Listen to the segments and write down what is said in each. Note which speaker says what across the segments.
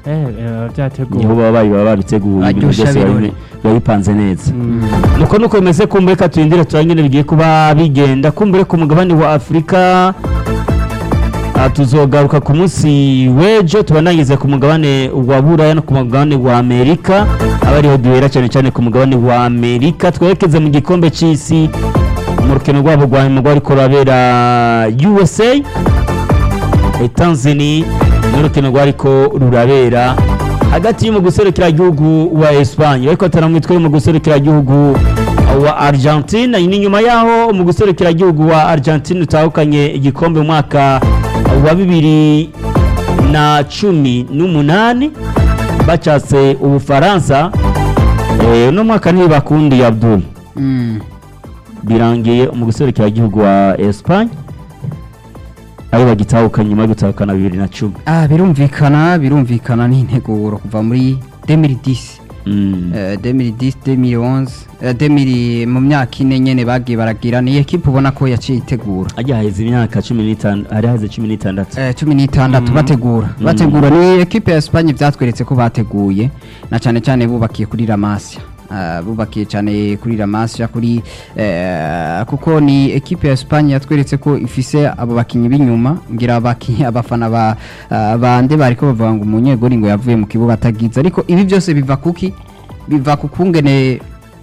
Speaker 1: eh eh, byateguwe
Speaker 2: niho baba bari baba babiteguye ibintu
Speaker 3: Aryoshya
Speaker 2: byose
Speaker 3: birori.
Speaker 2: biba biba bipanze neza
Speaker 1: nuko nuko bimeze kumbure ka turindire turangire bigiye kuba bigenda kumbure ku mugabane wa afurika ah, tuzogaruka ku munsi w'ejo tubanangize ku mugabane wa buraya no ku mugabane wa amerika aba ariho duhera cyane cyane ku mugabane wa amerika twerekeze mu gikombe cy'isi mu rukino rwabo rwa nyuma rwariko rurabera usa Tanzania n'urukino rwariko rurabera hagati yo mu gihugu wa Espagne ariko ataramwitwa yo mu gihugu wa Argentine ni nyuma yaho mu gihugu wa Argentine utahukanye igikombe mu mwaka wa bibiri na cumi n'umunani bacatse ubufaransa eh, uno mwaka ntibakundi Abdul
Speaker 3: Mm.
Speaker 1: birangiye mu gihugu wa Espagne aho bagitahukanye nyuma yo gutahukana bibiri na cumi
Speaker 3: Ah, birumvikana birumvikana ni integuro kuva muri 2010
Speaker 1: Mm.
Speaker 3: eh, 2010 2011 eh, 2000 mu myaka ine nyene bagiye baragira ni ekipe ubona ko yaciye itegura
Speaker 1: ajya haheze imyaka cumi n'itanu hari haheze cumi n'itandatu
Speaker 3: Eh, cumi n'itandatu bategura
Speaker 1: Mm.
Speaker 3: bategura ni ekipe ya Espagne byatweretse ko bateguye na cyane cyane bubakiye kuri La Masia Ah, bubakiye cyane kuri La Masia kuri eh, kuko ni ekipe ya Espagne yatweretse ko ifise abo bakinyi b'inyuma ngira abakinyi abafana ba ah, bande bariko bavuga ngo umunyegori ngo yavuye mu kibuga atagize ariko ibi byose biva kuki biva ku kungene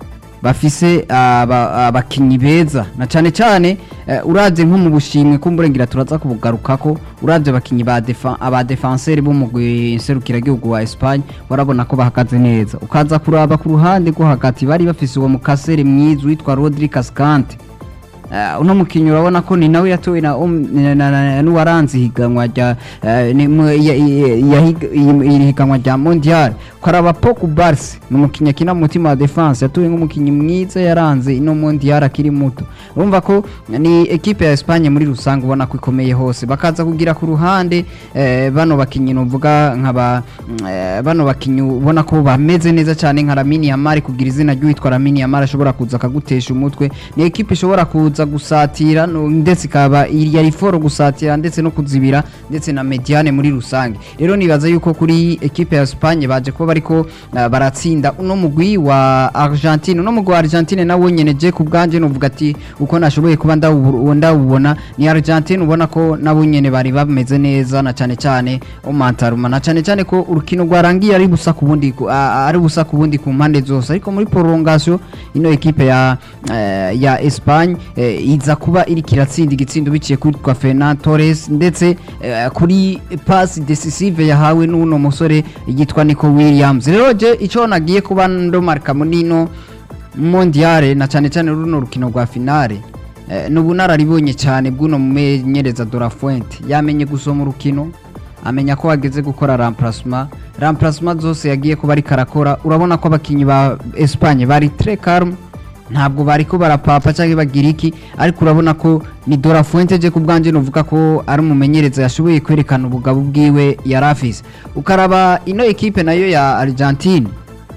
Speaker 3: bafise aba- abakinyi beza na cyane cyane eh, uravye nko mu bushimwe kumburengira turaza kubugarukako uravye abakinyi ba defa aba defenseur bo mu serukira gihugu wa Espagne warabona ko bahagaze neza ukaza kuraba ku ruhande rwo hagati bari bafise uwo mukasere mwiza witwa Rodri Cascante Uh, uno mukinyi urabona ko ni nawe yatowe na, om- na, na, na n'uwaranze ihiganwa rya uh, ni mu- ya- ya- yahiga- iyi- iri higanwa rya mondial ukaraba Pau Barsi ni umukinyi akina mu mutima wa defense yatowe nk'umukinyi mwiza yaranze ino mondial akiri muto urumva ko ni ekipe ya Espagne muri rusange ubona ko ikomeye hose bakaza kugira ku ruhande eh, bano bakinyi novuga nkaba mm, eh, bano bakinyi ubona ko bameze neza cyane nka Lamine Yamal kugira izina ry'uwitwa Lamine Yamal ashobora kuza akagutesha umutwe ni ekipe ishobora kuza gusatira no- ndetse ikaba yari foro gusatira ndetse no kuzibira ndetse na mediane muri rusange rero nibaza yuko kuri ekipe ya Espagne baje kuba bariko uh, baratsinda uno mugwi wa Argentine uno mugwi wa Argentine nawo nyene je ku bwanje novuga ati uko nashoboye kuba ndawu- ndawubona ni Argentine ubona ko nabo nyene bari bameze neza na cyane cyane umantaruma na cyane cyane ko urukino rwarangiye ari busa ku bundi ku- a- ari busa ku bundi ku mpande zose ariko muri prolongation ino ekipe ya eh, ya Espagne eh, iza kuba iri kiratsinda igitsindo biciye kuri kwa Fernan Torres ndetse eh, kuri pass decisive yahawe n'uno musore yitwa Nico Williams rero je ico nagiye kuba ndomarka munino mondiale na cyane cyane runo rukino rwa finale eh, ni ubunararibonye cyane bw'uno mumenyereza Dora Fuente yamenye gusoma urukino amenya ko hageze gukora remplacement remplacement zose yagiye kuba ariko arakora urabona ko abakinyi ba Espagne bari très calme ntabwo bariko barapapa cyangwa bagira iki ariko urabona ko ni Dora Fuente je ku bwanje novuga ko ari umumenyereza yashoboye kwerekana ubugabo bwiwe yari afise ukaraba ino ekipe nayo ya Argentine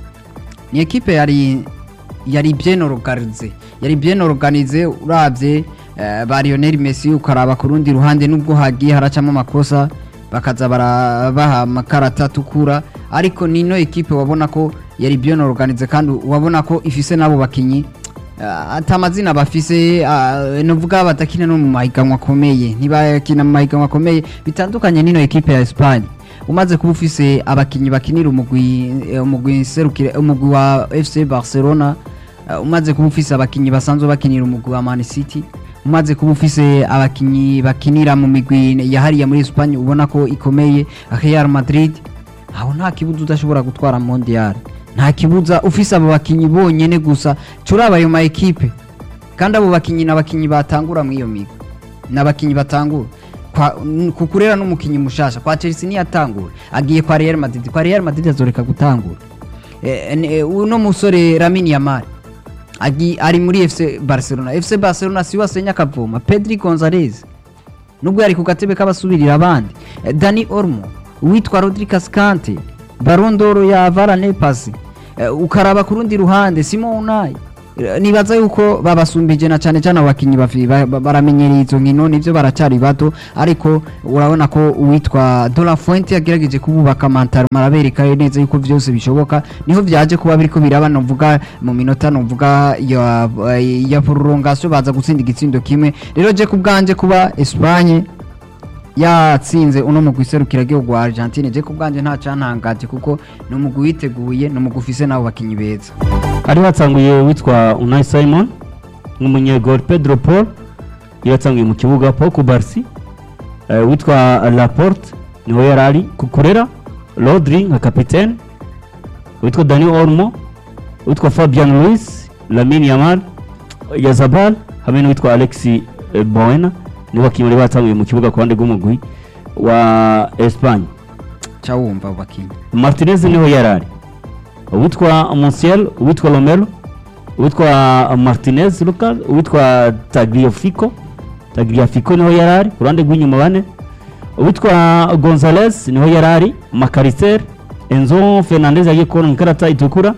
Speaker 3: ni ekipe yari yari bien organize yari bien organize uravye eh, ba Lionel Messi ukaraba ku rundi ruhande nubwo hagiye haracamo amakosa bakaza barabaha amakarata atukura ariko nino ekipe wabona ko yari bien organize kandi wabona ko ifise n'abo bakinyi uh, ata amazina bafise uh, novuga batakina no mu mahiganwa akomeye ntibakina mu mahiganwa akomeye bitandukanye n'ino ekipe ya Espagne umaze kuba ufise abakinyi bakinira umugwi eh, umugwi serukire umugwi wa FC Barcelona uh, umaze kuba ufise abakinyi basanzwe bakinira umugwi wa Man City umaze kuba ufise abakinyi bakinira mu migwi yahariya muri Espagne ubona ko ikomeye Real Madrid aho nta kibuza udashobora gutwara mondial nta kibuza ufise abo bakinyi bonyene gusa curaba ayo ma ekipe kandi abo bakinyi n'abakinyi batangura muri iyo migwi n'abakinyi batangura kwa n- kukurera n'umukinyi mushasha kwa Chelsea niyatangura agiye kwa Real Madrid kwa Real Madrid azoreka gutangura Eh, n- eh, uno musore Lamine Yamal agi ari muri FC Barcelona FC Barcelona si wasenya akavoma Pedri Gonzalez nubwo yari ku gatebe k'abasubirira abandi Eh, Dani Olmo uwitwa Rodri Cascante Ballon d'Or ya Varane Pasi ukaraba ku rundi ruhande Simon Unai Eh, nibaza yuko babasumbije na cyane cyane abakinnyi bafi- ba- ba- baramenyereye izo nkino nivyo baracyari bato ariko urabona ko uwitwa Dora Fuente yagerageje kububaka mantaro marabereka neza yuko vyose bishoboka niho vyaje kuba biriko biraba novuga mu minota novuga ya ya prolongation baza gutsinda igitsindo kimwe rero je kubwanje kuba Espagne yatsinze uno mugwi serukiragihugu wa Argentine je kubwanje nta cantangaje kuko ni umugwi witeguye ni umugwi ufise n'abo bakinyi beza
Speaker 1: hari hatsanguye witwa Unai Simon nk'umunyegol Pedro Paul yatsanguye mu kibuga Paul Kubarsi eh, witwa Laporte niho yari ari Kukurera Rodri nka kapitene witwa Dani Olmo witwa Fabian Luis Lamine Yamal Yazabal hamwe n'uwitwa Alexi eh, Boena nibo bakinnyi bari batsanguye mu kibuga ku ruhande rw'umugwi wa Espagne
Speaker 3: ca wumva abo bakinyi
Speaker 1: Martinez niho yari ari uwitwa Monsiel uwitwa Romero uwitwa Martinez Lucas uwitwa Tagliafico Tagliafico niho yari ari ku ruhande rw'inyuma bane uwitwa Gonzalez niho yari ari Macalister Enzo Fernandez yagiye kubona ikarata itukura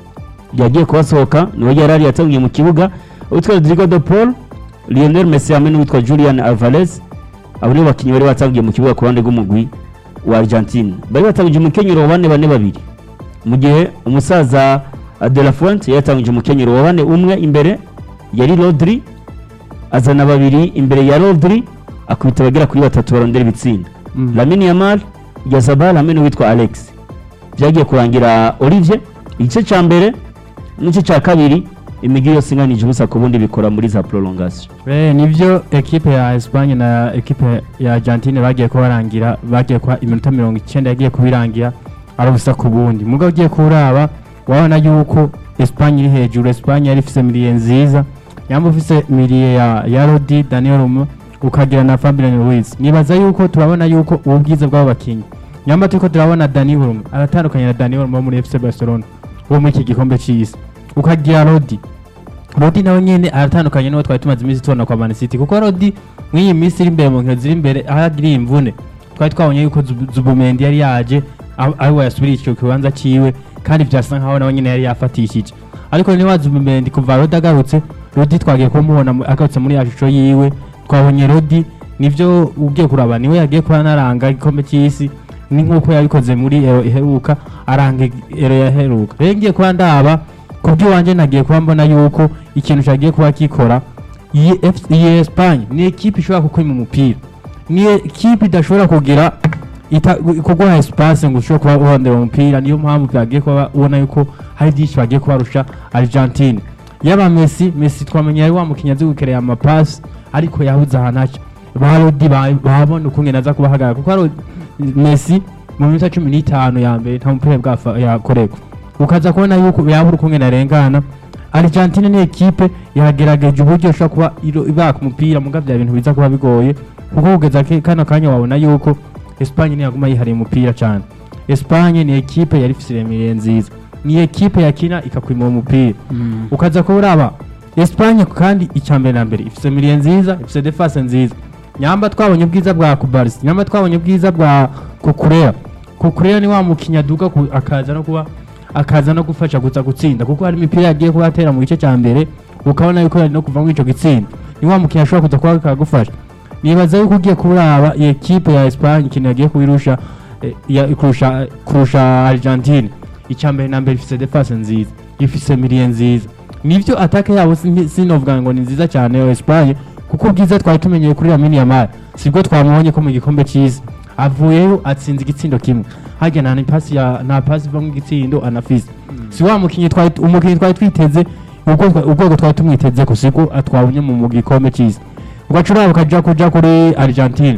Speaker 1: yagiye kubasohoka niho yari ari yatangiye mu kibuga uwitwa Rodrigo de Paul Lionel Messi hamwe n'uwitwa Julian Alvarez abo nibo bakinnyi bari batangiye mu kibuga ku ruhande rw'umugwi wa Argentine bari batangije umukenyero wa bane bane babiri mu gihe umusaza uh, De La Fuente yatangije umukenyero wa bane umwe imbere yari Rodri azana babiri imbere ya Rodri akubita abagera kuri batatu barondera ibitsinda
Speaker 2: Mm.
Speaker 1: Lamine Yamal Yazabal hamwe n'uwitwa Alex byagiye kurangira Olivier igice cya mbere n'igice cya kabiri imigi yose inganije ubusa ku bundi bikora muri za prolongation
Speaker 4: Eh, nivyo ekipe ya Espagne na ekipe ya Argentine bagiye kubarangira bagiye kwa iminota mirongo icyenda yagiye kubirangira ari ubusa ku bundi mugabo ugiye kuraba wabona yuko Espagne iri hejuru Espagne yari ifise miliye nziza yamba ufise miliye ya, ya Rodi Daniel Olmo ukagira na Fabian Ruiz nibaza yuko turabona yuko ubu bwiza bw'abo bakinyi nyamba turiko turabona Daniel Olmo aratandukanye na Daniel Olmo wo muri FC Barcelona wo muri iki gikombe c'isi ukagira Rodi Rodi nawe nyene aratandukanye n'uwo twari tumaze iminsi tubona kwa Man City kuko Rodi mw'iyi minsi iri imbere mu nkino ziri imbere aho agiriye imvune twari twabonye yuko Zub- Zubumendi yari yaje aho aho yasubiriye ico kibanza ciwe kandi vyasa nkaho nawe nyene yari yafatishije ariko niba Zubumendi kuva Rodi agarutse Rodi twagiye kumubona mu- agarutse muri ya shusho yiwe twabonye Rodi nivyo ugiye kuraba niwe yagiye kuba naranga igikombe c'isi ni nk'uko yabikoze muri ero iheruka aranga ero yaheruka rero ngiye kuba ndaba kubw'iwanje nagiye kuba mbona yuko ikintu cyagiye kuba kikora iyi F- iyi Espagne ni ekipe ishobora kukwima umupira ni ekipe idashobora kugira ita- kuguha espace ngo ushobore kuba urondera umupira niyo mpamvu byagiye kuba ubona yuko hari byinshi bagiye kubarusha Argentine yaba Messi Messi twamenye yari wa mukinnyi azi gukerera amapasi ariko yabuze ahantu aca ba Rodi ba- babona ukungene aza kubahagarara kuko Rodi- Messi mu minota cumi n'itanu ya mbere nta mupira bwafa yakorerwa ukaza kubona yuko yabura ukungene arengana Argentine ni ekipe yagerageje uburyo ishobora kuba iro- ibaka umupira muga bya bintu biza kuba bigoye kuko kugeza ke- kano kanya wabona yuko Espagne ntiyaguma yihariye umupira cyane Espagne ni ekipe yari ifise iremire nziza ni ekipe yakina ikakwima uwo mupira ukaza kuba uraba Espagne kandi icya mbere na mbere ifise miliye nziza ifise defense nziza nyamba twabonye ubwiza bwa Kubarsi nyamba twabonye ubwiza bwa Kukurera Kukurera ni wa mukinnyi aduga ku- akaza no kuba akaza no gufasha guza gutsinda kuko hari imipira yagiye kuba atera mu gice cya mbere ukabona yuko yari no kuva muri ico gitsinda ni wa mukinnyi ashobora kuza kuba akagufasha nibaza yuko ugiye kuraba iyi ekipe ya Espagne ikintu yagiye kubirusha eh, ya- kurusha kurusha Argentine icya mbere na mbere ifise defense nziza ifise miliye nziza nivyo atake yabo sin- sinovuga ngo ni nziza cyane yo Espagne kuko ubwiza twari tumenyeye kuri Lamine Yamal sibwo twamubonye ko mu gikombe cy'isi avuyeyo atsinze igitsindo kimwe harya nta ni pasi ya nta pasi iva mu gitsindo anafise si wa mukinnyi twari umukinnyi twari twiteze ubwo twa- ubwoko twari tumwiteze ko siko atwabonye mu mu gikombe cy'isi ugacuraba ukaja kuja kuri Argentine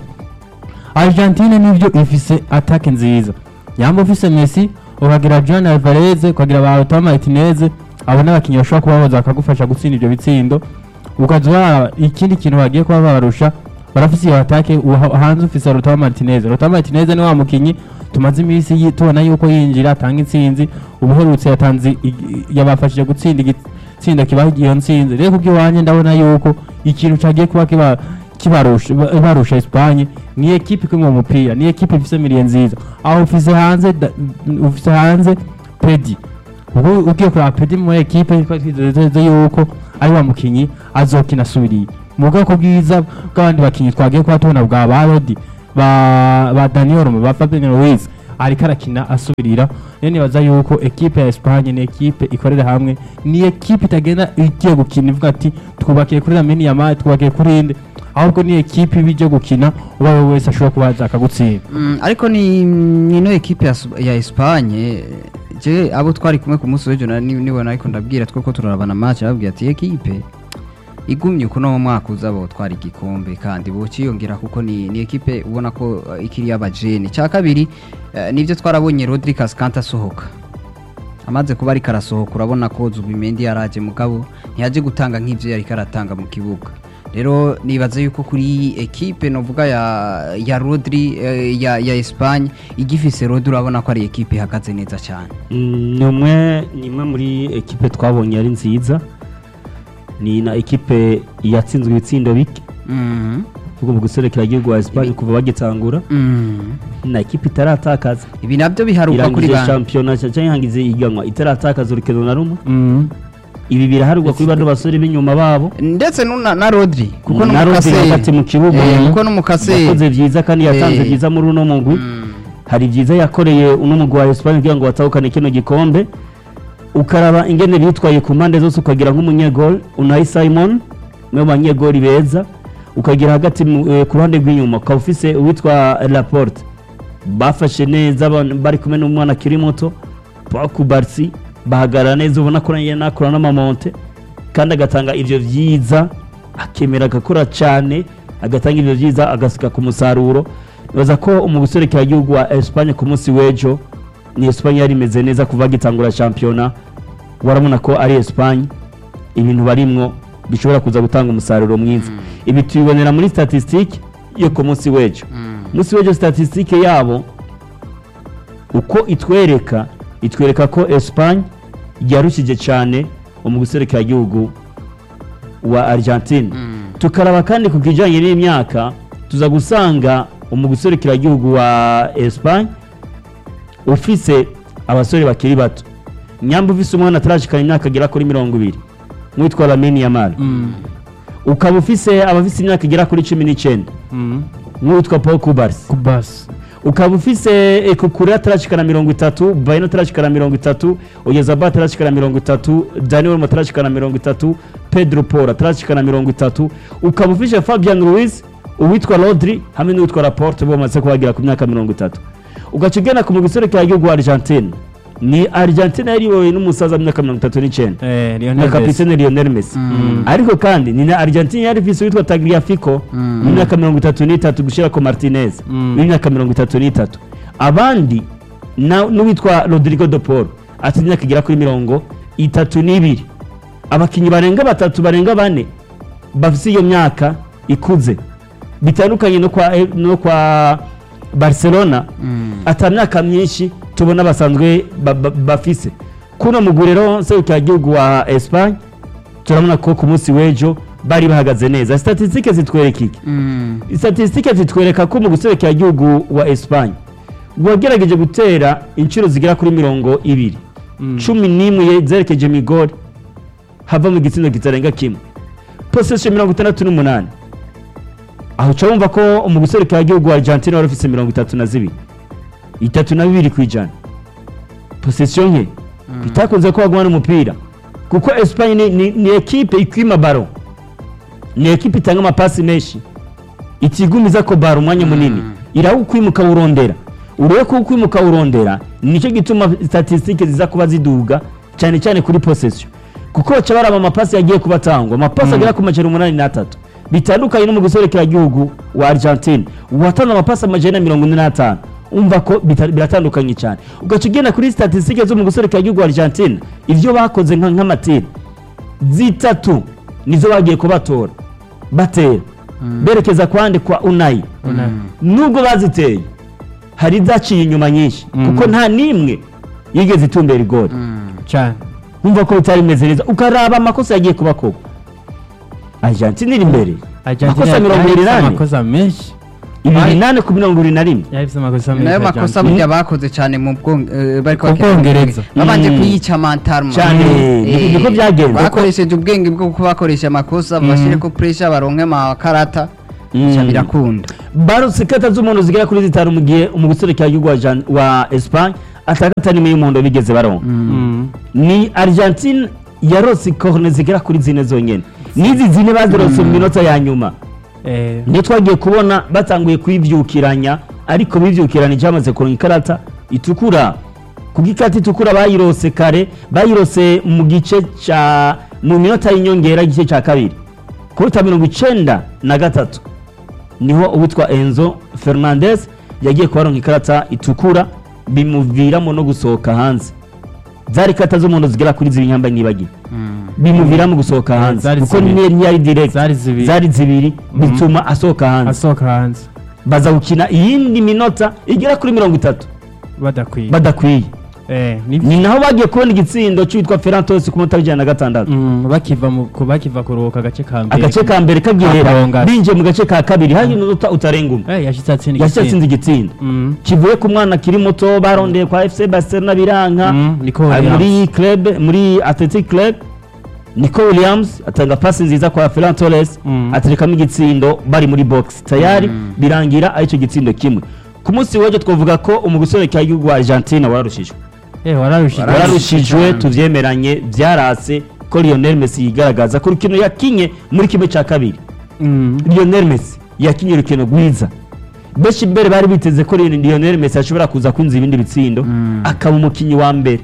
Speaker 4: Argentine nivyo ifise attaque nziza yamba ufise Messi ukagira John Alvarez ukagira ba Lautaro Martinez abo n'abakinnyi bashobora kuba boza bakagufasha gutsinda ivyo bitsindo ukaza uraba ikindi kintu bagiye kuba babarusha barafise iyo attaque uha- hanze ufise Lautaro Martinez Lautaro Martinez ni wa mukinnyi tumaze iminsi yi- tubona yuko yinjira atanga intsinzi ubuherutse yatanze i- i- yabafashije gutsinda igitsinda kibaha iyo ntsinzi rero kubw'iwanje ndabona yuko ikintu cagiye kuba kiba kibarusha ba- barusha Espagne ni ekipe ikwiye mu mupira ni ekipe ifise miliye nziza aho ufise hanze da- ufise hanze Pedi ubu ugiye kureba pedi muri ekipe twari twizeye yuko ari wa mukinyi azokina asubiriye mu bwoko bwiza bw'abandi bakinyi twagiye kuba tubona bwa ba rodi ba ba daniel ba fabien ruiz ariko arakina asubirira rero nibaza yuko ekipe ya Espagne ni ekipe ikorera hamwe ni ekipe itagenda igiye gukina ivuga ati twubakiye kuri Lamine Yamal twubakiye kuri inde ahubwo ni ekipe ibije gukina uwo ari we wese ashobora kuba yaza akagutsinda
Speaker 3: Mm, ariko ni ni ino ekipe ya, Sp- ya Espagne je abo twari kumwe ku munsi w'ejo nari- nibona ariko ndabwira tweko turarabana match arabwira ati ekipe igumye kuno mu mwaka uza bo twari igikombe kandi bo ciyongera kuko ni ni ekipe ubona ko uh, ikiri y'abajene cya kabiri uh, nivyo twarabonye Rodri Cascante asohoka amaze kuba ariko arasohoka urabona ko Zubimendi yaraje mugabo ntiyaje gutanga nk'ivyo yari karatanga mu kibuga rero nibaza yuko kuri ekipe novuga ya ya Rodri eh, ya ya Espagne igifise Rodri urabona ko ari ekipe ihagaze neza cyane
Speaker 1: Mm, ni umwe ni imwe muri ekipe twabonye ari nziza ni na ekipe yatsinzwe ibitsindo bike
Speaker 3: Mhm.
Speaker 1: kuko mu guserekera igihugu wa Espagne kuva bagitangura
Speaker 3: Mhm.
Speaker 1: na ekipe itaratakaza
Speaker 3: ibi nabyo biharuka kuri
Speaker 1: irangije
Speaker 3: bande
Speaker 1: shampiyona cyangwa ihangize iganwa itaratakaza urukino na rumwe
Speaker 4: Mhm.
Speaker 1: ibi biraharugwa kuri bano basore b'inyuma babo
Speaker 3: ndetse n'una- na Rodri kuko
Speaker 1: na Rodri hagati mu kibuga
Speaker 3: Eh, kuko n'umukaseri
Speaker 1: yakoze byiza kandi yatanze
Speaker 3: Eh.
Speaker 1: byiza muri uno mugwi hari byiza yakoreye uno mugwi wa Espagne kugira ngo batahukane kino gikombe ukaraba ingene bitwaye ku mpande zose ukagira nk'umunyegol Unai Simon umwe mu banyegoli beza ukagira hagati mu- eh, ku ruhande rw'inyuma ukaba ufise uwitwa Laporte bafashe neza ban- bari kumwe n'umwana akiri muto Pau Kubarsi bahagarara neza ubona ko nayo nakora n'amamonte kandi agatanga ivyo vyiza akemera agakora cyane agatanga ivyo vyiza agasika ku musaruro nibaza ko mu gihugu wa Espagne ku munsi w'ejo ni Espagne yari imeze neza kuva gitangura shampiyona warabona ko ari Espagne ibintu barimwo bishobora kuza gutanga umusaruro mwiza ibi tubibonera muri statistique yo ku munsi w'ejo munsi w'ejo statistique yabo uko itwereka itwereka ko Espagne yarushije cyane mu gihugu wa Argentine tukaraba kandi ku kijyanye n'imyaka tuza gusanga mu gihugu wa Espagne ufise abasore bakiri bato nyamba ufise umwana atarashikana imyaka igera kuri mirongo ibiri mwitwa Lamine Yamal ukaba ufise abafise imyaka igera kuri cumi n'icyenda
Speaker 4: Mhm.
Speaker 1: nk'uwitwa Paul Kubarsi
Speaker 4: kubasi
Speaker 1: ukaba ufise ekukure atarashikana mirongo itatu bayino atarashikana mirongo itatu oyezaba atarashikana mirongo itatu daniel mo atarashikana mirongo itatu pedro paul atarashikana mirongo itatu ukaba ufise fabian ruiz uwitwa rodri hamwe n'uwitwa laporte bo bamaze kubagira ku myaka mirongo itatu ugaca ugana ku mugwi w'igihugu wa argentine ni argentine yariyobowe n'umusaza w'imyaka mirongo itatu n'icyenda
Speaker 4: eh
Speaker 1: na
Speaker 4: Lionel Messi
Speaker 1: kapitene lionel messi ariko kandi ni na argentine yari ifise uwitwa tagliafico w'imyaka mirongo itatu n'itatu gushyira ko martinez
Speaker 4: Mm.
Speaker 1: w'imyaka mirongo itatu n'itatu abandi na- n'uwitwa rodrigo de paul ati imyaka igera kuri mirongo itatu n'ibiri abakinnyi barenga batatu barenga bane bafise iyo myaka ikuze bitandukanye no kwa, eh, no kwa barcelona ata myaka myinshi tubona basanzwe ba- ba- bafise kuno mugwi rero serukiragihugu wa espagne turabona ko ku munsi w'ejo bari bahagaze neza statisitike zitwereka iki statisitike zitwereka ko mu gihugu wa espagne wagerageje gutera inshuro zigera kuri mirongo ibiri cumi n'imwe zerekeje migori hava mu gitsina kitarenga kimwe posesiyo mirongo itandatu n'umunani aho uca wumva ko mu gihugu wa argentine wari ufise mirongo itatu na zibiri itatu na bibiri ku ijana posesiyo nke bitakunze ko bagumana umupira kuko espagne ni, ni, ni ekipe ikwima baro ni ekipe itanga amapasi menshi itigumiza ko baro umwanya munini irawukwimuka urondera urebe ko ukwimuka urondera nicyo gituma statisitike ziza kuba ziduga cyane cyane kuri posesiyo kuko baca baraba amapasi yagiye kuba atangwa amapasi agera ku majana umunani n'atatu bitandukanye no mu gihugu wa argentine uwatanze amapasi amajana mirongo ine n'atanu umva ko bita- biratandukanye cyane ugaca ugenda kuri statisitike zo mu gihugu wa argentine ibyo bakoze nka- nk'amatiri zitatu nizo bagiye kubatora batera berekeza kwande kwa unayi
Speaker 4: Unai.
Speaker 1: nubwo baziteye hari izaciye inyuma nyinshi
Speaker 4: Mm.
Speaker 1: kuko nta n'imwe yigeze itumbera igori
Speaker 4: cyane
Speaker 1: wumva ko bitari bimeze neza ukaraba amakosa yagiye kuba koko argentine iri imbere
Speaker 4: Argentina
Speaker 1: Amakosa mirongo
Speaker 4: yari
Speaker 1: ibiri
Speaker 4: ifise
Speaker 1: n'ane.
Speaker 4: amakosa menshi
Speaker 1: ibiri nane ku mirongo ibiri na rimwe
Speaker 4: yahise amakosa
Speaker 3: nayo makosa burya bakoze cyane mu Bwong- eh, bariko
Speaker 4: Mu
Speaker 3: bakina
Speaker 4: Bwongereza.
Speaker 3: babanje
Speaker 1: Mm.
Speaker 3: kuyica mantarma
Speaker 1: Cyane, niko- niko byagenze.
Speaker 3: bakoresheje ubwenge bwo kuba bakoresha amakosa bashyire ko pressure baronke amakarata
Speaker 1: Mm.
Speaker 3: bica birakunda
Speaker 1: barutse kata z'umuntu zigera kuri zitanu mu gihe mu guserekera igihugu wa Jan- wa Espagne atakata n'imwe y'umuhondo bigeze baronka ni Argentine yarose corne zigera kuri zine zonyene n'izi zine bazirose mu minota ya nyuma niyo twagiye kubona batanguye kuyivyukiranya ariko bivyukiranije bamaze kuronka ikarata itukura kuko ikarata itukura bayirose kare bayirose mu gice ca mu minota y'inyongera igice ca kabiri kubita mirongo icenda na gatatu niho uwitwa enzo fernandez yagiye kubaronka ikarata itukura bimuviramo no gusohoka hanze zari ikarata z'umuntu zigera kuri zibiri nyambaye nibagiwe bimuviramo gusohoka
Speaker 4: Eh,
Speaker 1: hanze
Speaker 4: zari
Speaker 1: kuko
Speaker 4: zibiri.
Speaker 1: niyo ntiyari direct
Speaker 4: Zari zibiri.
Speaker 1: zari zibiri
Speaker 4: Mhm.
Speaker 1: bituma asohoka hanze
Speaker 4: asohoka hanze
Speaker 1: baza gukina iyindi minota igera kuri mirongo itatu
Speaker 4: badakwiye
Speaker 1: badakwiye
Speaker 4: Eh, nibyo.
Speaker 1: ni naho bagiye kubona igitsindo cyitwa ferrantos ku munota w'ijana na gatandatu
Speaker 4: Mm, bakiva mu ku- bakiva kuruhuka agace ka mbere
Speaker 1: agace ka mbere kagihera
Speaker 4: Akarongana.
Speaker 1: binjiye mu gace ka kabiri hari umunota utarenga umwe
Speaker 4: Eh, yashitse atsinda
Speaker 1: yahise
Speaker 4: igitsinda.
Speaker 1: atsinze igitsindo
Speaker 4: Mm,
Speaker 1: kivuye ku mwana akiri muto barondeye kwa fc barcelona biranka
Speaker 4: mm, Nico
Speaker 1: ari
Speaker 4: Williams.
Speaker 1: muri club muri athletic club nico williams atanga pasi nziza kwa ferran torres
Speaker 4: Mm.
Speaker 1: aterekamo igitsindo bari muri box tayari birangira aricyo gitsindo kimwe ku munsi w'ejo twavuga ko umugusore cya gihugu wa argentine wararushijwe
Speaker 4: Eh, wararushije
Speaker 1: wararushijwe
Speaker 3: cyane.
Speaker 1: tuvyemeranye byarase ko lionel messi yigaragaza ko urukino yakinye muri kimwe cya kabiri
Speaker 4: Mm,
Speaker 1: lionel messi yakinye urukino rwiza benshi mbere bari biteze ko lionel messi ashobora kuza kwinjiza ibindi bitsindo akaba umukinnyi wa mbere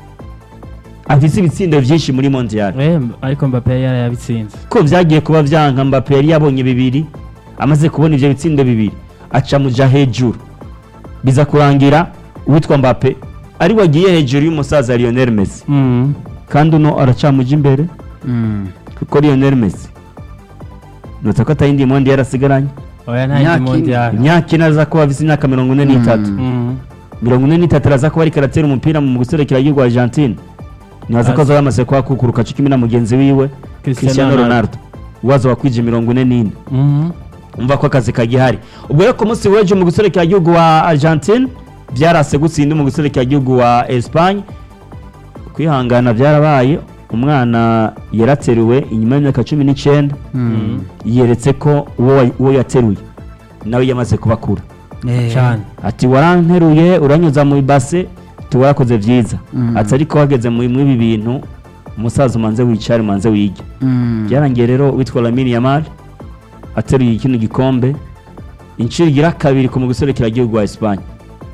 Speaker 1: afise ibitsindo vyinshi muri mondial
Speaker 4: eh, ariko Mbappe yari yarayabitsinze
Speaker 1: ko vyagiye kuba vyanka mbappe yari yabonye bibiri amaze kubona ivyo bitsindo bibiri aca muja hejuru biza kurangira uwitwa mbappe ari wagiye hejuru y'umusaza lionel messi
Speaker 4: Mm,
Speaker 1: kandi uno aracamuja imbere kuko lionel messi nutse ko atayindi mondi yarasigaranye
Speaker 4: oya nta
Speaker 3: Imyaka
Speaker 4: yindi
Speaker 3: ine.
Speaker 4: mondial
Speaker 1: imyaka ine aza kuba afise imyaka mirongo ine n'itatu
Speaker 4: Mm,
Speaker 1: mirongo ine n'itatu araza kuba ariko aratera umupira mu guserekera igihugu argentine ntibaza ko
Speaker 4: Azi.
Speaker 1: azaba yamaze kuhakukuruka cyo kimwe na mugenzi wiwe cristiano ronaldo uwaza wakwije mirongo ine n'ine
Speaker 4: Mm,
Speaker 1: umva ko akazi kagihari ubwo rero ku munsi w'ejo mu guserekera igihugu wa argentine byarase gutsinda mu guserekera igihugu wa espagne kwihangana byarabaye umwana yarateruwe inyuma y'imyaka cumi n'icyenda yeretse ko uwo wa- uwo yateruye nawe yamaze kubakura
Speaker 4: cyane
Speaker 1: ati waranteruye uranyuza mu ibase ati warakoze byiza
Speaker 3: Mm.
Speaker 1: ati ariko wageze mu muri ibi bintu umusaza umanze wicare umanze wige byarangiye rero witwa Lamine Yamal ateruye kino gikombe inshuro igira kabiri ku muguserekera igihugu wa Espagne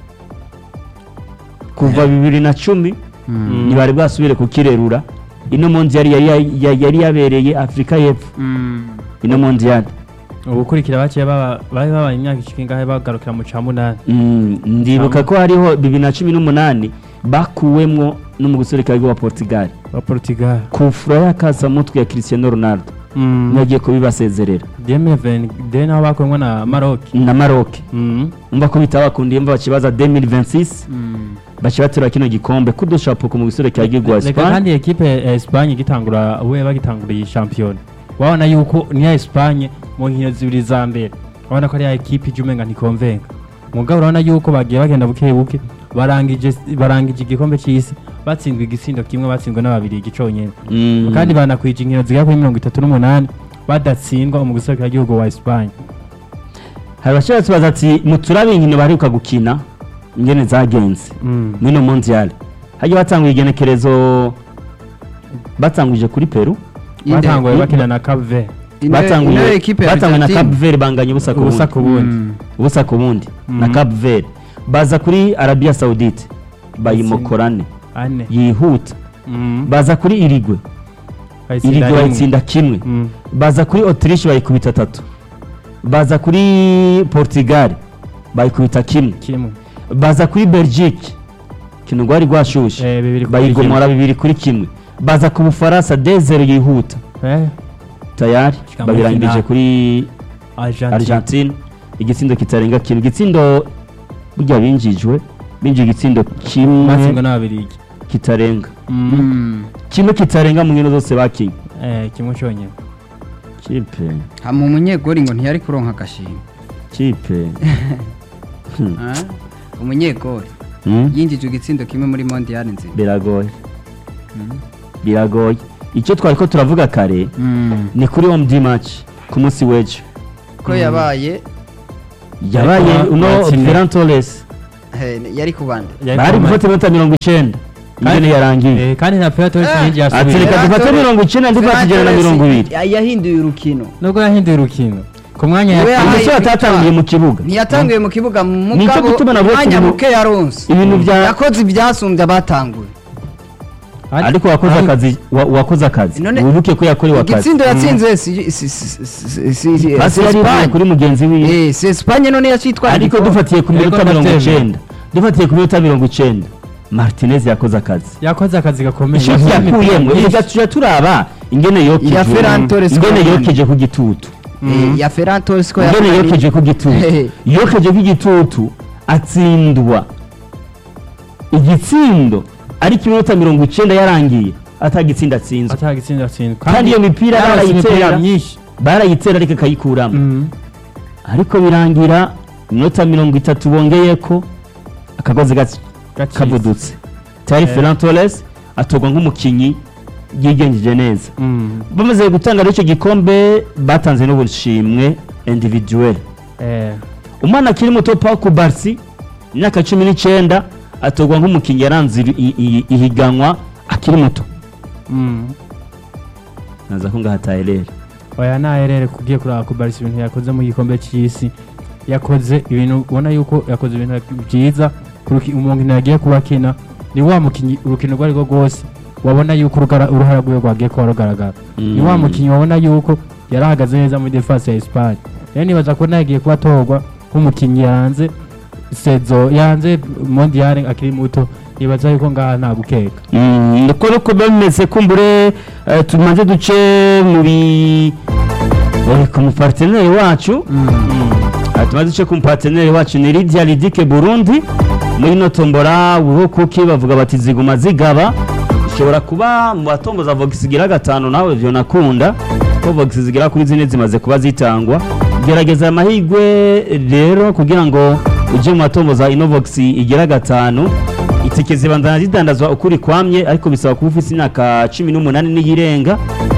Speaker 1: kuva bibiri na cumi ntibari bwasubire kukirerura ino mondial yari yari- yari yabereye Afurika y'Epfo ino mondial
Speaker 4: ubukurikira baciye baba bari babaye imyaka ishika ingahe bagarukira mu ca munani
Speaker 1: Mm, ndibuka ko hariho bibiri na cumi n'umunani bakuwemwo no mu guserekera igihugu wa Portugal
Speaker 4: wa Portugal
Speaker 1: ku fura y'akasamutwe ya Cristiano Ronaldo
Speaker 4: Mm,
Speaker 1: yagiye kubibasezerera
Speaker 4: Demi de naho bakuwemwo na Maroc
Speaker 1: na Maroc
Speaker 4: Mm,
Speaker 1: umva ko bitabakundiye mva bakibaza 2026 baci baterura kino gikombe kudushapuka mu guserekera igihugu wa
Speaker 4: reka
Speaker 1: Espagne
Speaker 4: kandi ekipe ya Espagne igitangura we bagitangura iyi shampiyona wabona yuko niya Espagne mu nkino zibiri za mbere urabona ko ari ya ekipe ije umenga ntikonvenga mugabo urabona yuko bagiye bagenda buke buke barangije barangije igikombe cy'isi batsindwa igitsindo kimwe batsindwa n'ababiri igiconyene
Speaker 1: Mm.
Speaker 4: kandi banakwije inkino zigera kuri mirongo itatu n'umunani badatsindwa mu gihugu wa Espagne
Speaker 1: hari abashobora tubaza ati muturabe inkino baheruka gukina ingene zagenze
Speaker 4: Mm.
Speaker 1: mwino mondial hagiye batanguye igenekerezo batanguje kuri Peru
Speaker 4: batanguye bakina na Cape Verde
Speaker 1: batanguye
Speaker 3: ekipe ya
Speaker 1: batanguye na
Speaker 3: Argentine.
Speaker 1: Cape Verde banganya ubusa ku
Speaker 4: ubusa
Speaker 1: bundi
Speaker 4: ku bundi
Speaker 3: Mm.
Speaker 1: ubusa ku bundi na
Speaker 4: Mhm.
Speaker 1: Cape Verde baza kuri Arabia Saudite bayimokorane
Speaker 4: ane
Speaker 1: yihuta
Speaker 4: Mm.
Speaker 1: baza kuri Irigwe
Speaker 4: Bayitsinda
Speaker 1: Irigwe
Speaker 4: rimwe.
Speaker 1: bayitsinda kimwe
Speaker 4: Mm.
Speaker 1: baza kuri Autriche bayikubita tatu baza kuri Portugal bayikubita kimwe
Speaker 4: kimwe
Speaker 1: baza kuri Belgique kino rwari rwashushe
Speaker 4: Eh, bibiri kuri
Speaker 1: bayigomora bibiri kuri kimwe baza ku Bufaransa dezero yihuta
Speaker 4: kimwe. Eh,
Speaker 1: tayari
Speaker 4: Shika muri
Speaker 1: babirangije
Speaker 4: finale.
Speaker 1: kuri
Speaker 4: Argentine
Speaker 1: Argentine igitsindo kitarenga kimwe igitsindo burya binjijwe binjije igitsindo kimwe
Speaker 4: batsindwa n'ababirigi
Speaker 1: kitarenga
Speaker 4: Mm.
Speaker 3: Mm.
Speaker 1: kimwe kitarenga mu nkino zose bakinye
Speaker 4: Eh, kimwe cyonyine
Speaker 1: kipe
Speaker 3: hama umunyegori ngo ntiyari kuronka agashimwe
Speaker 1: kipe
Speaker 3: Ah, umunyegori
Speaker 1: Hmm?
Speaker 3: yinjije igitsindo kimwe muri mondiyali nzima
Speaker 1: biragoye biragoye icyo twari ko turavuga kare ni kuri home d match ku munsi w'ejo
Speaker 3: ko yabaye
Speaker 1: yabaye
Speaker 4: Ariko
Speaker 1: uno
Speaker 4: yatsinze.
Speaker 1: Ferran Torres
Speaker 3: eh, yari ku bande
Speaker 1: bari gufata iminota mirongo icyenda ingene yarangiye
Speaker 4: Eh, kandi na Ferran
Speaker 3: Eh.
Speaker 4: nyinshi
Speaker 1: ati
Speaker 4: yasubiye
Speaker 1: reka dufate mirongo icyenda ndi tugera na mirongo ibiri
Speaker 3: yahinduye urukino
Speaker 4: nubwo yahinduye urukino ku mwanya
Speaker 3: Niwe
Speaker 4: ya
Speaker 3: yahaye
Speaker 1: umusore atatangiye mu kibuga
Speaker 3: ntiyatanguye mu kibuga
Speaker 1: Nicyo
Speaker 3: mugabo
Speaker 1: gituma navuga ati
Speaker 3: umwanya
Speaker 1: mu-
Speaker 3: muke yaronse
Speaker 1: ibintu bya
Speaker 3: yakoze ibyasumbye abatanguye
Speaker 1: ariko wakoze akazi wa- wakoze akazi
Speaker 3: None-
Speaker 1: wibuke ko yakorewe akazi
Speaker 3: igitsindo yatsinze si- si- si- si- si- si-
Speaker 1: hasi
Speaker 3: si
Speaker 1: yari ivuye
Speaker 3: Espagne.
Speaker 1: kuri mugenzi wiwe
Speaker 3: Eh, si Espagne none yacitwaye
Speaker 1: ariko
Speaker 3: igikombe.
Speaker 1: dufatiye ku minota
Speaker 4: Ariko
Speaker 1: mirongo
Speaker 4: ndabyemera.
Speaker 1: icyenda dufatiye ku minota mirongo icyenda martinez yakoze akazi
Speaker 4: yakoze akazi gakomeye
Speaker 1: icyo
Speaker 4: Yakoze
Speaker 1: yakuyemo
Speaker 4: imipira
Speaker 1: reka tujya turaba ingene yokeje
Speaker 3: Ya Ferran Torres
Speaker 1: ingene
Speaker 3: Komande.
Speaker 1: yokeje ku gitutu
Speaker 3: Eh, ya Ferran Torres ko
Speaker 1: ingene
Speaker 3: yakoranye-
Speaker 1: yokeje ku gitutu
Speaker 3: Hehe.
Speaker 1: yokeje ku gitutu atsindwa igitsindo ariko iminota mirongo icyenda yarangiye atagitsinda atsinzwe
Speaker 4: atanga itsinda atsinda
Speaker 1: kandi iyo mipira
Speaker 4: yarose imipira
Speaker 1: barayitera
Speaker 4: myinshi
Speaker 1: barayitera ariko akayikuramo
Speaker 4: Mhm.
Speaker 1: ariko birangira iminota mirongo itatu bongeye ko akagozi gac-
Speaker 4: Gacitse.
Speaker 1: kavudutse tayari
Speaker 4: Eh.
Speaker 1: Ferran Torres atorwa nk'umukinnyi yigenjeje neza
Speaker 4: Mhm.
Speaker 1: bamaze gutanga rero icyo gikombe batanze n'ubushimwe individuel
Speaker 4: Eh,
Speaker 1: umwana akiri muto Pau Kubarsi imyaka cumi n'icyenda atorwa nk'umukinnyi yaranze iri- i- i- ihiganwa akiri muto
Speaker 4: mhm.
Speaker 1: naza ko ngaha Tyler
Speaker 4: oya naherere kugiye kuraba kubarisa ibintu yakoze mu gikombe cy'isi yakoze ibintu ubona yuko yakoze ibintu byiza ku ruki- umuntu yagiye kuba akina ni wa mukinnyi urukino urwo ari rwo rwose wabona yuko urugara- uruhara rwiwe rwagiye kuba rugaragara ni wa mukinnyi wabona yuko yari ahagaze neza muri defense ya Espagne rero nibaza ko nagiye kuba atorwa nk'umukinnyi yanze sezo yanze mondial akiri muto nibaza yuko ngaha nta gukeka
Speaker 1: Mm, niko nuko biba bimeze kumbure eh, tumaze duce muri eh, ku muparteneri wacu Ah, tumaze duce ku muparteneri wacu ni Lydia Lidike Burundi muri no tombora buho kuki bavuga bati ziguma zigaba ushobora kuba mu batomboza Vox igira gatanu nawe byo nakunda ko Vox zigira kuri zine zimaze kuba zitangwa gerageza amahirwe rero kugira ngo uje mu batomboza Innovox igira gatanu itike zibandana zidandazwa ukuri kwamye ariko bisaba kuba ufite imyaka cumi n'umunani n'iyirenga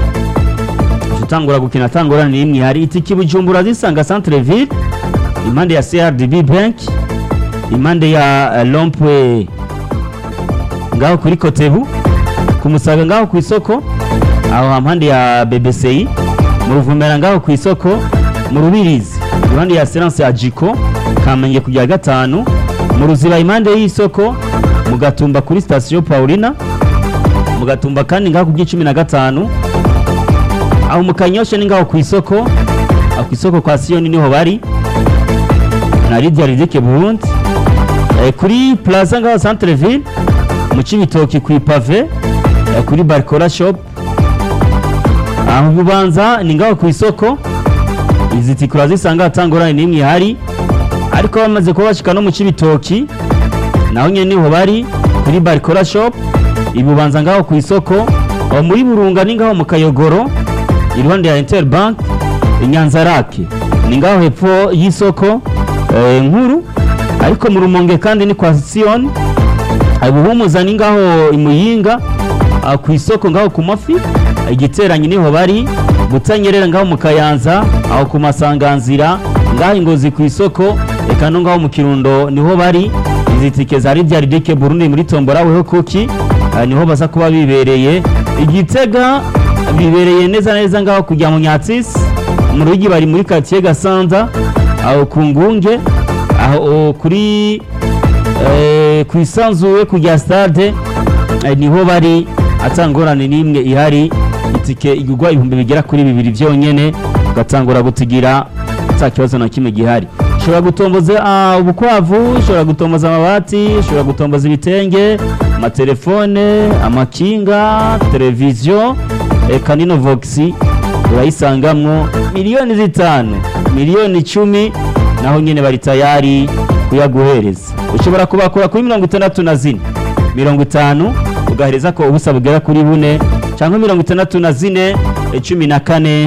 Speaker 1: utangura gukina atangura ni imwe hari itike i bujumbura zisanga centre ville impande ya crdb bank impande ya eh, lompwe ngaho kuri kotebu ku musaga ngaho ku isoko aho hampande ya bbci mu ruvumera ngaho ku isoko mu rubirizi impande ya serance ya jiko kamenge kujya gatanu mu ruziba impande y'isoko mu gatumba kuri sitasiyo paulina mu gatumba kandi ngaho ku cumi na gatanu aho mu kanyosha ni ngaho ku isoko aho ku isoko kwa siyoni niho bari na lidia ridike burundi Eh, kuri plaza ngaho centre ville mu cibitoki ku ipave eh, kuri barcora shop aho bubanza ni ngaho ku isoko izi tikura zisanga hatangorane n'imwe ihari ariko bamaze kuba bashika no mu cibitoki naho nyene niho bari kuri barcora shop ibubanza ngaho ku isoko aho muri burunga ni ngaho mu kayogoro iruhande ya interbank inyanza rake ni ngaho hepfo y'isoko eh, nkuru ariko mu rumonge kandi ni kwa siyoni ubuhumuza ni ngaho imuyinga ah, ku isoko ngaho ku mafi igiteranyi niho bari gutanyerera ngaho mu kayanza aho ku masanganzira ngaho ingozi ku isoko eka no ngaho mu kirundo niho bari izi tike za Lydia Ridike Burundi muri tombora weho kuki ah, niho baza kuba bibereye igitega bibereye neza neza ngaho kujya mu Nyatsisi mu rugi bari muri quartier Gasanza aho ku ngunge aho kuri eh, ku isanzuwe kujya stade eh, niho bari atangorane n'imwe ihari itike igurwa ibihumbi bigera kuri bibiri byonyene ugatangura gutigira nta kibazo na kimwe gihari ushobora gutomboza ah, ubukwavu ushobora gutomboza amabati ushobora gutomboza ibitenge amatelefone amakinga televiziyo eka nino voxi urayisangamwo miliyoni zitanu miliyoni icumi naho nyine bari tayari kuyaguhereza ushobora kubakura kuri mirongo itandatu na zine mirongo itanu ugahereza ko ubusa bugera kuri bune cyangwa mirongo itandatu na zine cumi na kane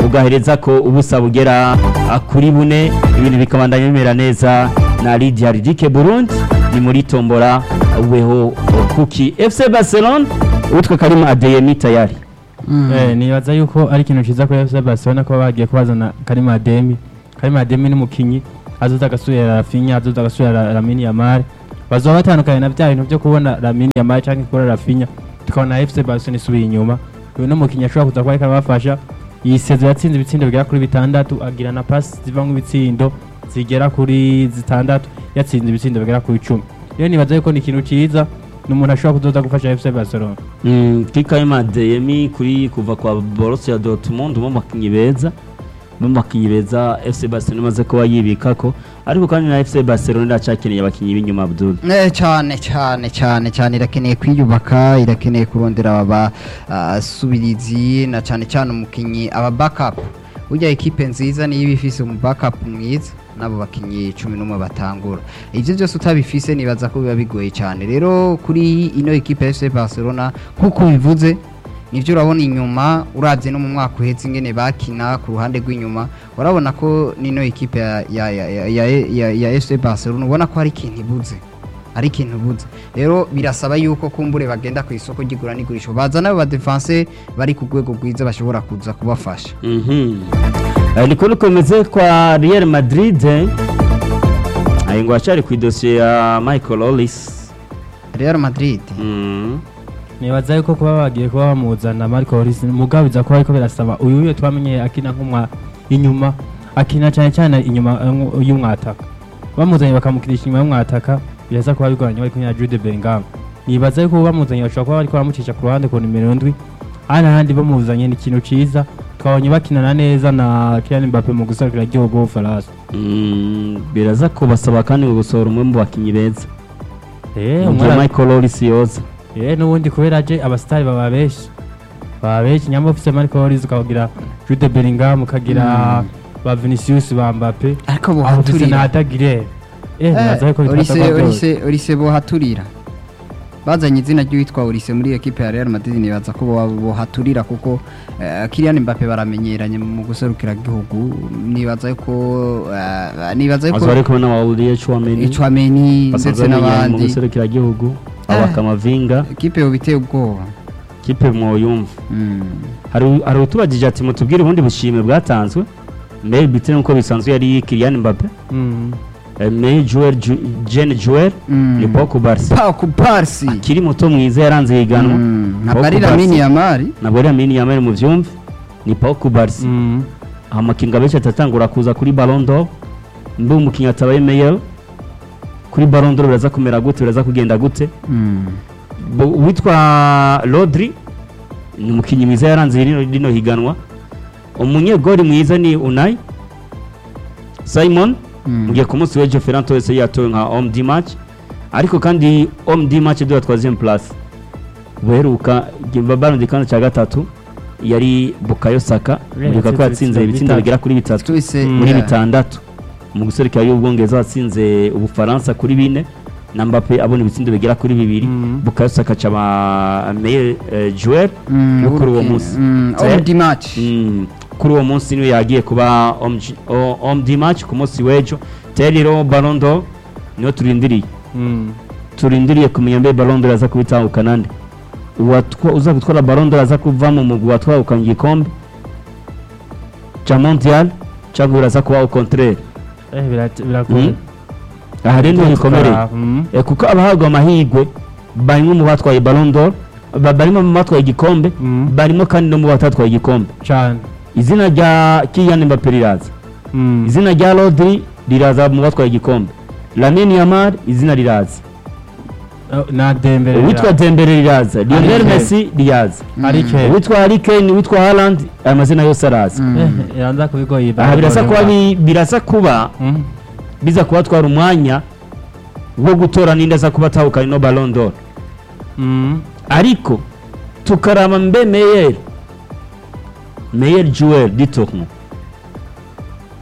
Speaker 1: ugahereza ko ubusa bugera ah, kuri bune ibintu bikabandanya bimera neza na Lydia Ridike Burundi ni muri tombora weho kuki FC Barcelona utwe karimo Adeyemi tayari
Speaker 4: Eh, nibaza yuko ari ikintu ciza kuri FC Barcelona ko bagiye kubazana Karim Ademi Karim Ademi ni umukinyi azoza agasubira Rafinha azoza agasubira Lamine Yamal bazoba batandukanye na bya bintu byo kubona Lamine Yamal canke kubona Rafinha tukabona FC Barcelona isubiye inyuma uyu ni umukinyi ashobora kuza kuba ariko arabafasha iyi sezo yatsinze ibitsindo bigera kuri bitandatu agira na pasi zivamwo ibitsindo zigera kuri zitandatu yatsinze ibitsindo bigera kuri icumi rero nibaza yuko ni ikintu ciza ni umuntu ashobora kuzoza gufasha FC Barcelona
Speaker 1: Mm, Kikayima Adeyemi kuri kuva kwa Borussia Dortmund mu bakinyi beza mu bakinyi beza FC Barcelona imaze kuba yibikako ariko kandi na FC Barcelona iracakeneye abakinyi b'inyuma Abdul
Speaker 3: Eh, cyane cyane cyane cyane irakeneye kwiyubaka irakeneye kurondera aba ah, subirizi na cyane cyane umukinyi aba backup burya ekipe nziza niyo iba ifise umu backup mwiza n'abo bakinyi cumi n'umwe batangura ivyo byose utabifise nibaza ko biba bigoye cyane rero kuri ino ekipe ya FC Barcelona nk'uko bivuze nivyo urabona inyuma uravye no mu mwaka uheze ingene bakina ku ruhande rw'inyuma urabona ko nino ekipe ya ya ya ya, ya, ya, ya FC Barcelona ubona ko hari ikintu ibuze ari ikintu buze rero birasaba yuko kumbure bagenda ku isoko ry'igura n'igurisha bazana abo badefense bari ku rwego rwiza bashobora kuza kubafasha
Speaker 1: Mhm. Eh, niko bikomeze kwa Real Madrid eh. Ayi ngo acari ku idosiye ya Michael Ollis
Speaker 3: Real Madrid
Speaker 1: Mm.
Speaker 4: nibaza yuko kuba bagiye kuba bamuzana Marco Lloris mugabo biza kuba ariko birasaba uyu wiwe twamenye akina nk'umwa inyuma akina cyane cyane inyuma eh, y'umwataka bamuzanye bakamukirisha inyuma y'umwataka biraza kuba bigoranye bari kumwe na Jude Bellingham nibaza yuko bamuzanye bashobora kuba bariko baramucisha ku ruhande ku nimero ndwi hano ahandi bamuzanye ni ikintu ciza twabonye bakinana neza na Kylian Mbappe mu guserukira igihugu w'Ubufaransa
Speaker 1: Mm, biraza kubasaba kandi gusohora umwe mu bakinyi beza
Speaker 4: eh
Speaker 1: mu gihe
Speaker 4: umwana
Speaker 1: Michael Ollis yoza
Speaker 4: Eh n'ubundi kubera aje abasitari baba benshi baba benshi nyamba ufise Marco Lloris ukagira Jude Bellingham ukagira ba Vinicius ba Mbappe
Speaker 3: ariko
Speaker 4: aho ufise na
Speaker 3: bohaturira
Speaker 4: Adagire eh naza yuko
Speaker 3: Olise
Speaker 4: bitasa kwa
Speaker 3: Olise Olise bohaturira bazanye izina ry'uwitwa Olise muri ekipe ya Real Madrid nibaza ko bo- bohaturira kuko eh, Kylian Mbappe baramenyeranye mu guserukira igihugu nibaza yuko eh, nibaza
Speaker 1: azo
Speaker 3: yuko
Speaker 1: bari kumwe na Aurier Chouameni
Speaker 3: Chouameni
Speaker 1: basanzwe
Speaker 3: ndetse
Speaker 1: bamenyeranye mu
Speaker 3: n'abandi
Speaker 1: guserukiragihugu
Speaker 3: Eh.
Speaker 1: abakamavinga
Speaker 3: ekipe yo biteye ubwoba
Speaker 1: kipe mwoyumva
Speaker 3: Mm.
Speaker 1: hari hari utubagije ati mutubwire ubundi bushimwe bwatanzwe mbere bitewe n'uko bisanzwe yari Kylian Mbappe
Speaker 4: Mm.
Speaker 1: eh, May Joel Ju- Jean Joel
Speaker 3: Mm.
Speaker 1: ni Paul Barsi
Speaker 3: Pa ku Parsi
Speaker 1: akiri muto mwiza yaranze higanwa
Speaker 3: Mm. ntabwo
Speaker 1: Paul
Speaker 3: ari
Speaker 1: Barsi.
Speaker 3: Lamine Yamal
Speaker 1: nabwo ari Amini Yamal mu vyumve ni Paul Barsi
Speaker 4: Mm.
Speaker 1: amakinga benshi atatangura kuza kuri Ballon d'Or mbe umukinnyi atabaye meilleur kuri Ballon d'Or biraza kumera gute biraza kugenda gute
Speaker 3: Mm.
Speaker 1: Bo- uwitwa Rodri ni umukinnyi mwiza yaranze rino, rino higanwa umunyegori mwiza ni Unai Simon
Speaker 3: Mm.
Speaker 1: mugiye ku munsi w'ejo Ferran Torres yatowe nka homme du match ariko kandi homme du match de la troisième place buheruka Ballon d'Or cya gatatu yari Bukayo Saka muribuka ko yatsinze
Speaker 4: bitatu.
Speaker 1: ibitsindo bigera kuri bitatu
Speaker 3: twese
Speaker 4: Mm.
Speaker 1: muri
Speaker 3: yeah.
Speaker 1: bitandatu mu guserukira y'ubwongereza watsinze ubufaransa kuri bine na Mbappe abona ibitsindo bigera kuri bibiri
Speaker 4: Mm.
Speaker 1: Bukayo Saka caba meilleur eh, joueur
Speaker 3: Mm,
Speaker 1: yo kuri uwo
Speaker 3: urukino.
Speaker 1: munsi
Speaker 3: Mm,
Speaker 1: Eh,
Speaker 3: homme du match
Speaker 1: Mm, kuri uwo munsi niwe yagiye kuba homme ju- o- homme du match ku munsi w'ejo terero Ballon d'Or niyo turindiriye
Speaker 4: Mm.
Speaker 1: turindiriye kumenya mbe Ballon d'Or aza kubitahukana nde Uwatwa- uza gutwara Ballon d'Or aza kuva mu mugwi watwahukanye igikombe ca mondial cyangwa biraza kuba au contraire
Speaker 4: eh birat- biragoye
Speaker 1: Mm. aha rero niho bikomereye
Speaker 4: Mm.
Speaker 1: Eh, kuko abahabwa amahirwe barimo mu batwaye Ballon d'Or ba- barimo mu batwaye igikombe
Speaker 4: Mm.
Speaker 1: barimo kandi no mu batatwaye igikombe
Speaker 4: cyane
Speaker 1: izina rya Kylian Mbappe riraza
Speaker 4: Mm.
Speaker 1: izina rya Rodri riraza mu batwaye igikombe Lamine Yamal izina riraza
Speaker 4: Oh, na Dembele
Speaker 1: uwitwa Dembele riraza Lionel
Speaker 4: Kane.
Speaker 1: Messi riraza
Speaker 4: Harry Kane
Speaker 1: uwitwa Harry Kane uwitwa Haaland aya mazina yose araza
Speaker 3: Mm.
Speaker 4: eh yanza kubigoye
Speaker 1: aha birasa kuba bi- birasa kuba
Speaker 4: Mm.
Speaker 1: biza kubatwara umwanya wo gutora ninde aza kuba atahukanye no Ballon d'Or
Speaker 4: Mm.
Speaker 1: ariko tukaraba mbe meyer meyer joueur du tournoi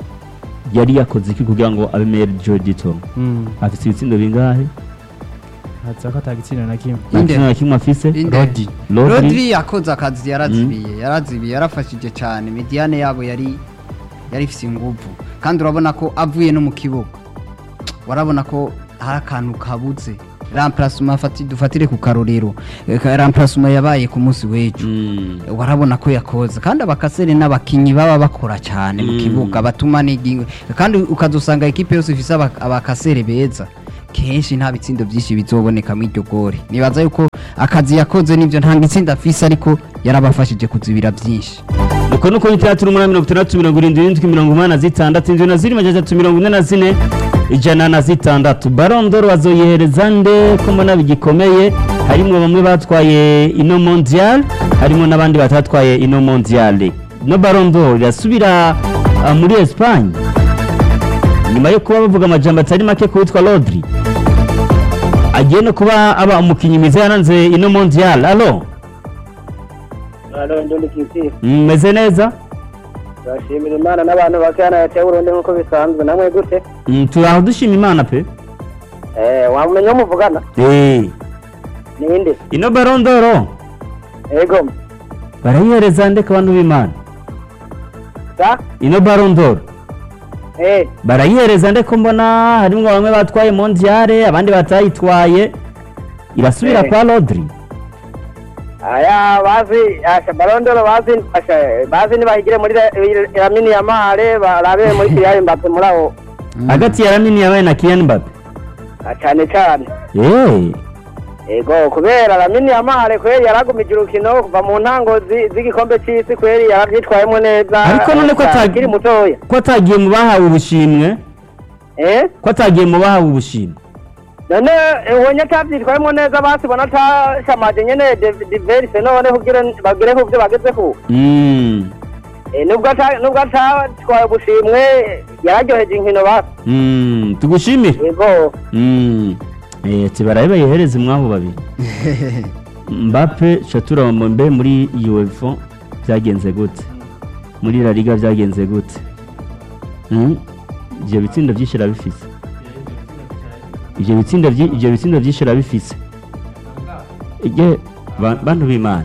Speaker 1: yari yakoze iki kugira ngo abe meyer joueur du tournoi
Speaker 4: Mm.
Speaker 1: afite ibitsindo bingahe
Speaker 4: haza ko atagitsina na kimwe
Speaker 3: Inde.
Speaker 1: nta kintu na kimwe afise
Speaker 3: Inde.
Speaker 4: Rodi
Speaker 1: Rodri
Speaker 3: Rodri yakoze akazi yarazibiye yarazibiye yarafashije cyane mediane yabo yari yari ifite inguvu kandi urabona ko avuye no mu kibuga warabona ko hari akantu kabuze remplacement afati dufatire ku karorero Eh, ka- remplacement yabaye ku munsi w'ejo
Speaker 1: Mm.
Speaker 3: warabona ko yakoze kandi abakasere n'abakinyi baba bakora cyane mu
Speaker 1: Mm.
Speaker 3: kibuga batuma n'igingo kandi ukazusanga ekipe yose ifise aba- abakasere beza kenshi nta bitsindo byinshi bizoboneka mu iryo gori nibaza yuko akazi yakoze nivyo nta gitsinda afise ariko yarabafashije kuzibira byinshi
Speaker 1: uko nuko itandatu n'umunani mirongo itandatu mirongo irindwi n'indwi mirongo umunani na zitandatu indwi na zine majana atatu mirongo ine na zine ijana na zitandatu barondoro bazoyihereza nde ko mbona bigikomeye harimwo bamwe batwaye ino mondial harimo n'abandi batatwaye ino mondial no barondoro irasubira ah, muri espagne nyuma yo kuba bavuga amajambo atari make ku witwa rodri agiye no kuba aba umukinnyi mwiza yaranze ino mondial alo
Speaker 5: Alo, ndundi kiti.
Speaker 1: mmeze neza
Speaker 5: Turashimira Imana n'abantu bakana yatewe urundi nk'uko bisanzwe. Namwe gute?
Speaker 1: Mm, turaho dushima imana pe
Speaker 5: Eh, wamenya muvugana?
Speaker 1: Eh,
Speaker 5: Ninde?
Speaker 1: ino barondoro
Speaker 5: Ego.
Speaker 1: barayihereza ndeka abantu b'imana
Speaker 5: Sa?
Speaker 1: ino barondoro
Speaker 5: Eh,
Speaker 1: barayihereza ndeko mbona harimo bamwe batwaye mondiale abandi batayitwaye irasubira
Speaker 5: Eh.
Speaker 1: kwa rodri
Speaker 5: aya bazi asha barondoro bazi asha bazi nibahigire muri la- Lamine Yamal barabe muri Kylian Mbappe muri aho.
Speaker 1: hagati ya ramini yabaye na kiyan mbappe
Speaker 5: Ah, Cane cane.
Speaker 1: Eh,
Speaker 5: Ego kubera Lamine Yamal kweri yaragumije urukino kuva mu ntango zi- z'igikombe c'isi kweri yaravyitwayemo neza.
Speaker 1: Ariko none ko ata-
Speaker 5: akiri mutoya.
Speaker 1: ko atagiye mu bahawe ubushimwe
Speaker 5: Eh?
Speaker 1: ko atagiye mu bahawe ubushimwe
Speaker 5: none ubonye atabyitwayemo neza basibona atashamaje nyene diverse none kugira bagere ku byo bagezeho
Speaker 1: Mm,
Speaker 5: Eh, nubwo ata- nubwo atatwaye ubushimwe yararyoheje inkino basi
Speaker 1: mm, tugushimire
Speaker 5: yego
Speaker 1: Mm, eh, ati barabe bayihereze mwabo babiri mbappe shatura mbe muri uefa byagenze gute muri la liga byagenze gute Mm, ibyo bitsindo byinshi irabifise ibyo bitsindo byi- ibyo bitsindo byinshi irabifise ige ba- bantu b'imana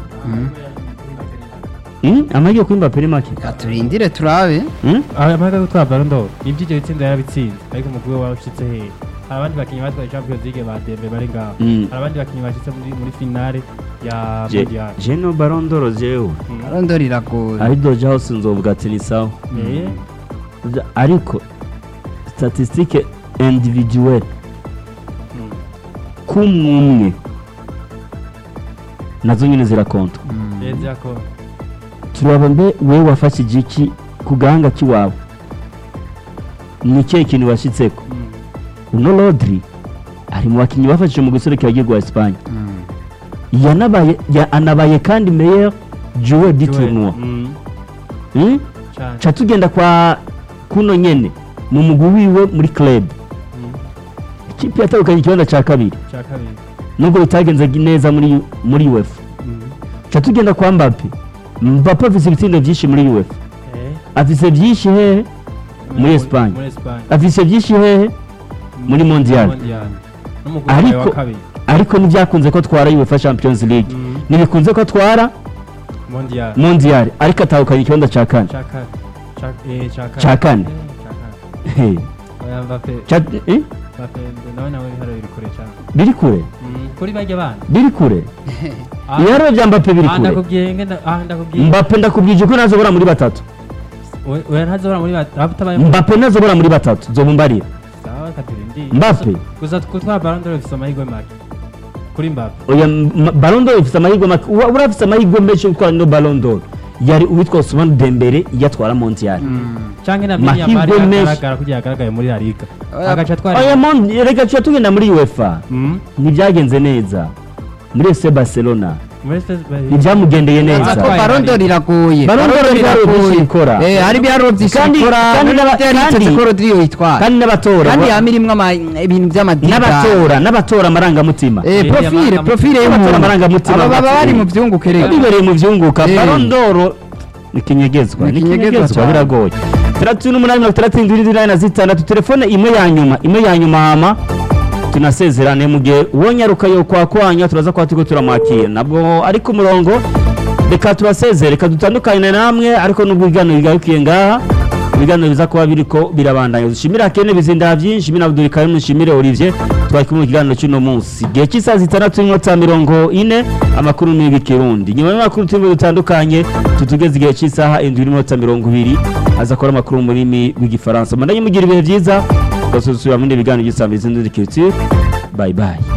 Speaker 1: Mm, amahirwe kuri mbappe ni make
Speaker 3: Reka turindire turabe
Speaker 1: Mm?
Speaker 4: amahirwe yo gutwara ballon d'or ibyo ibyo bitsinda yarabitsinze ariko umugwi we warashitse hehe hari abandi bakinnyi batwaye champions league ba dembe bari ngaho
Speaker 1: Mm.
Speaker 4: hari abandi bakinnyi bashitse muri muri finale ya
Speaker 1: Je-
Speaker 4: mondial
Speaker 1: jeno barondoro jewe
Speaker 3: arondora iragoye
Speaker 1: ari doja hose nzovuga ati ni sawa
Speaker 4: Eh,
Speaker 1: Vya- ariko statistique individuelle
Speaker 4: mm.
Speaker 1: k'umwe nazo nyine zirakonta
Speaker 4: Eh, zako
Speaker 1: turaba mbe wewe wafashije iki ku gahanga k'iwawe ni ikihe kintu washyitseko
Speaker 4: Mm.
Speaker 1: uno rodri ari mu bakinnyi bafashije mu guserukira igihugu wa esipanye yanabaye ya- anabaye kandi meilleur joueur du
Speaker 4: Joel.
Speaker 1: tournoi
Speaker 4: Mm.
Speaker 1: Hmm?
Speaker 4: Cane.
Speaker 1: ca tugenda kwa kuno nyene mu mugwi wiwe muri club
Speaker 4: Mm.
Speaker 1: ikipe yatandukanye ikibanza cya kabiri
Speaker 4: Ca kabiri
Speaker 1: nubwo bitagenze neza muri muri UEFA
Speaker 4: Mm.
Speaker 1: ca tugenda kwa Mbappe Mbappe afise ibitsindo byinshi muri UEFA
Speaker 4: Eh,
Speaker 1: afise byinshi hehe muri Espagne
Speaker 4: muri Espagne
Speaker 1: afise byinshi hehe muri Mondial.
Speaker 4: Mondial. N'umugwi wabaye
Speaker 1: Ariko-
Speaker 4: wa kabiri
Speaker 1: ariko ntibyakunze ko atwara UEFA Champions League
Speaker 4: Mm.
Speaker 1: ntibikunze ko atwara
Speaker 4: Mondial
Speaker 1: Mondial ariko atahukanye ikibanza cya kane
Speaker 4: ca kane Ca- eh, ca kane
Speaker 1: Ca kane.
Speaker 4: Eh, ca kane
Speaker 1: He.
Speaker 4: oya Mbappe
Speaker 1: Ca- eh?
Speaker 4: Mbappe nawe nawe ibiharo biri kure cane
Speaker 1: biri kure
Speaker 4: Mm, kuri bajya bana
Speaker 1: biri kure
Speaker 4: Ah,
Speaker 1: ibiharuro bya Mbappe biri
Speaker 4: ah,
Speaker 1: kure
Speaker 4: ndakubwiye ngenda ah ndakubwiye
Speaker 1: Mbappe ndakubwije ko ntazobora muri batatu
Speaker 4: We- oya ntazobora muri bat- ah, utabaye
Speaker 1: Mbappe ntazobora muri batatu zobumbarira
Speaker 4: sawa katurindi
Speaker 1: Mbappe.
Speaker 4: gusa gutwara Ballon d'Or bifite amahirwe make kuri Mbappe
Speaker 1: oya M- Ballon d'Or ifite amahirwe make uwa- urafise amahirwe menshi yo gutwara ino Ballon d'Or yari uwitwa Ousmane Dembele yatwara Mondial
Speaker 4: canke na
Speaker 1: Mahirwe
Speaker 4: Yamal
Speaker 1: menshi.
Speaker 4: agaragara kugira agaragaye muri La Liga
Speaker 3: Oya,
Speaker 4: agaca atwara
Speaker 1: oya mon reka tuya tugenda muri UEFA
Speaker 4: Mm,
Speaker 1: ntibyagenze neza muri FC Barcelona
Speaker 4: muri Spurs ba-
Speaker 1: ntibyamugendeye
Speaker 3: Aza
Speaker 1: neza
Speaker 3: ko barondora iragoye
Speaker 1: Ballon d'Or
Speaker 3: Ballon d'Or
Speaker 1: ibiharuro byinshi
Speaker 3: iragoye.
Speaker 1: ikora.
Speaker 3: Eh, hari ibiharuro byinshi
Speaker 1: Kandi-
Speaker 3: ikora
Speaker 1: kandi
Speaker 3: none
Speaker 1: n'aba-
Speaker 3: byanditse
Speaker 1: kandi-
Speaker 3: ko Rodri yoyitwara
Speaker 1: kandi n'abatora
Speaker 3: kandi
Speaker 1: ba-
Speaker 3: yama irimwo ama- ibintu by'amadini
Speaker 1: n'abatora n'abatora amarangamutima
Speaker 3: Eh,
Speaker 4: Eh,
Speaker 3: profile
Speaker 4: amarangamutima.
Speaker 3: profile
Speaker 1: Abatora
Speaker 3: y'umuntu
Speaker 1: amarangamutima
Speaker 3: aba baba
Speaker 1: bati-
Speaker 3: bari mu byunguke rero
Speaker 1: bibereye mu byunguka
Speaker 3: Eh.
Speaker 1: Ballon d'Or ni ikinyegezwa
Speaker 3: Ni
Speaker 1: ni
Speaker 3: ikinyegezwa
Speaker 1: ikinyegezwa
Speaker 3: cyane.
Speaker 1: biragoye itandatu n'umunani mirongo itandatu n'indwi n'inani na zitandatu telefone imwe ya nyuma imwe ya nyuma hama tunasezerane mu gihe uwo nyaruka yo kwakwanya turaza kuba turiko turamwakira nabwo ari ku murongo reka tubasezere reka dutandukane namwe ariko nubwo ibiganiro bigarukiye ngaha ibiganiro biza kuba biriko birabandanya dushimire akene bizinda byinshi shimire Abdul Karim shimire Olivier twari kumwe mu kiganiro cy'uno munsi gihe cy'isaha zitandatu n'iminota mirongo ine amakuru ni y'ikirundi nyuma y'amakuru turimo dutandukanye tutugeze igihe cy'isaha indwi n'iminota mirongo ibiri aza akora amakuru mu rurimi rw'igifaransa mandanye mugira ibihe byiza tugasubira mu bindi biganiro by'isambizi n'indikiriti bye bye